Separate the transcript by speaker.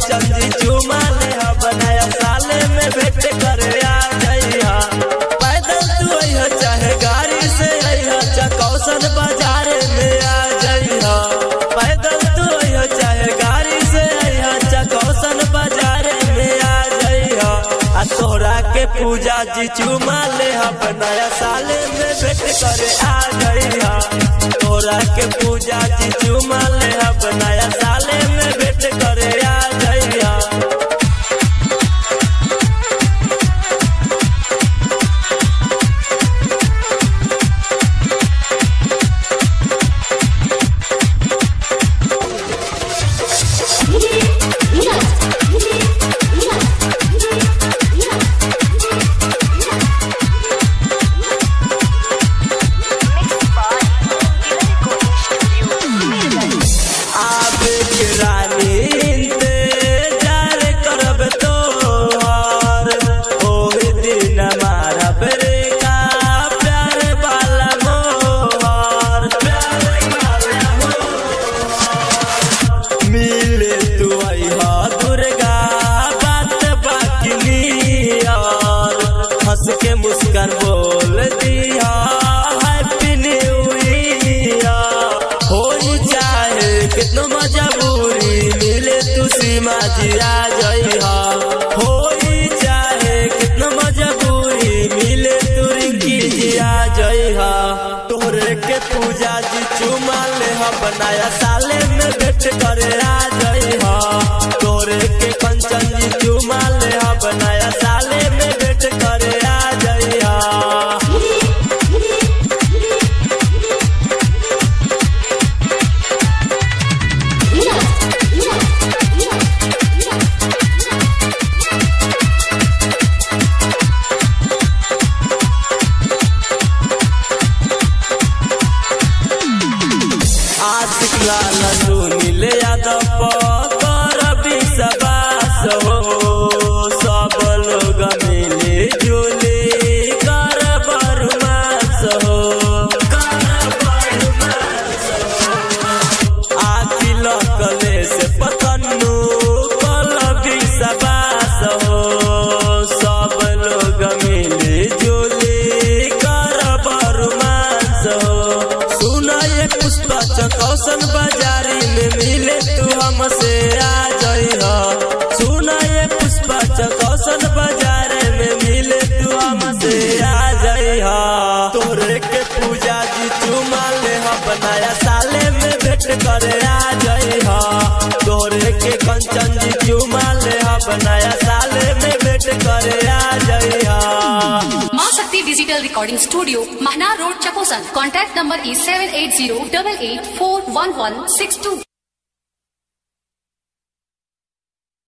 Speaker 1: कंचन जी चुमा ले हा बनाया साले में भेंट करे आ जइहा पैदल तू अइहा चाहे गाड़ी से अइहा चकौसन बाजार में आ जइहा पैदल तू अइहा चाहे गाड़ी से अइहा चकौसन बाजार में आ जइहा आ तोहरा के पूजा जी चुमा ले हा बनाया साले में भेंट करे आ जइहा तोरा के पूजा जी चुमा ले हा बनाया साले में भेंट करे आ जइहा आबे के रानी इंतजार करब तोहर ओही दिन मारब रे का प्यार वाला मोहर प्यार वाला मोहर। मिले तू अइहा दुर्गा बात बाकी नियर हंस के मुस्कान बोल दिया हैप्पी न्यू ईयर हो चाहे कितनो मजबूरी मिले तू सीमा जी आ जइहा हो चाहे कितनो मजबूरी मिले तू रिंकी जी आ जइहा तोहरे के पूजा जी चुमा ले हा बनाया साले में भेंट करे आ जइहा तोहरे के कंचन जी चुमा ले हा बनाया साले में भेंट करे आ जइहा आशिक लाल सुनील यादव कर विश्वास हो सब लोग मिले जुले कर बरमास हो कर बरमास हो। आखिल कले से पतन्नू कल विश्वास हो सब लोग मिले जुले कर बरमास हो सुना ये पुष्पा चकौसन बाजारी में मिले तू हमसे आ जइहा सुना ये पुष्पा चकौसन बाजार में मिले तू हमसे आ जइहा तोरे के पूजा जी चुमा ले हा बनाया साले में भेंट करे आ जइहा तोरे के कंचन जी चुमा ले हा बनाया साले में भेंट करे आ जइहा
Speaker 2: माँ Shakti digital recording studio Mahna road Chakosan contact number is seven eight zero double eight four one one six two.